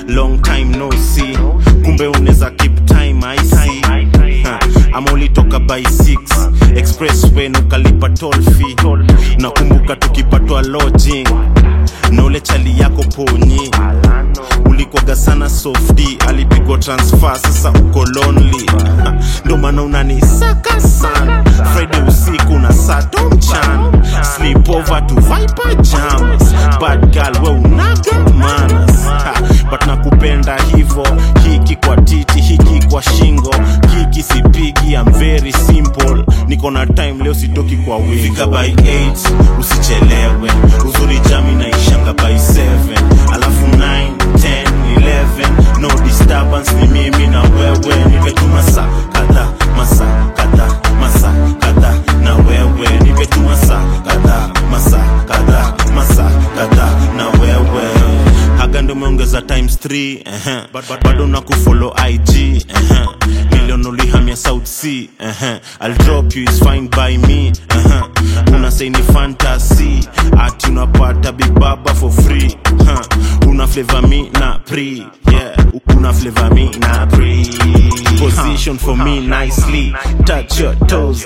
long time no see kumbe unaweza keep time I see Ha, ama ulitoka by 6 expressway na ukalipa toll fee nakumbuka tukipatwa lodging na ule chali yako ponyi ulikwaga sana sofdi alipigwa transfer sasa uko lonely Ha, ndo maana unanisaka sana friday usiku na sato mchana sleep over to viper jams bad girl we unaga manas Ha, but nakupenda hivo hiki kwa titi hiki kwa shingo hiki sipigi I'm very simple niko na time leo sitoki kwa wingi fika by 8 usichelewe uzuri jami naishanga by 7 alafu 9 10 11 no disturbance ni mimi na wewe nipetu masa kadha masa kadha masa kadha na wewe nipetu masa kadha masa kadha masa kadha na wewe haga ndo umeongeza times 3 uh-huh. But- but- bado na kufollow ig uh-huh. milion ulihamia south sea uh-huh. I'll drop you is fine by me uh-huh. una say ni fantasy ati unapata big baba for free uh-huh. una flavor me na pre yeah una flavor me na pre position for me nicely touch your toes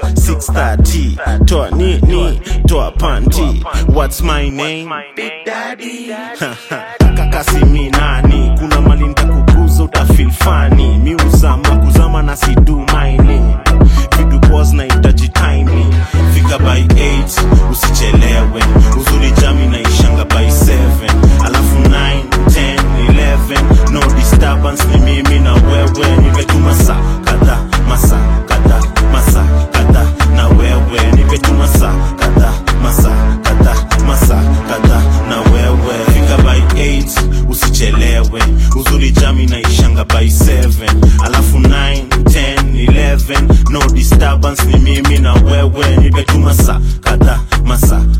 630 toa nini toa panty what's my name big daddy kakasi mi nani kuna mali ntakuguza utafil fani mi uzama kuzama na sidu mining vidu pos na itaji timing fika by 8 usichelewe uzuri jami naishanga by 7 alafu 9 10 11 no disturbance ni mimi na wewe nipetu masa kadha masa kadha masa kadha na wewe nipetu masa kadha masa kadha masa kadha na wewe fika by 8 usichelewe uzuri jami naishanga by 7 alafu 9 10 11 no disturbance ni mimi na wewe nipetu masa kadha masa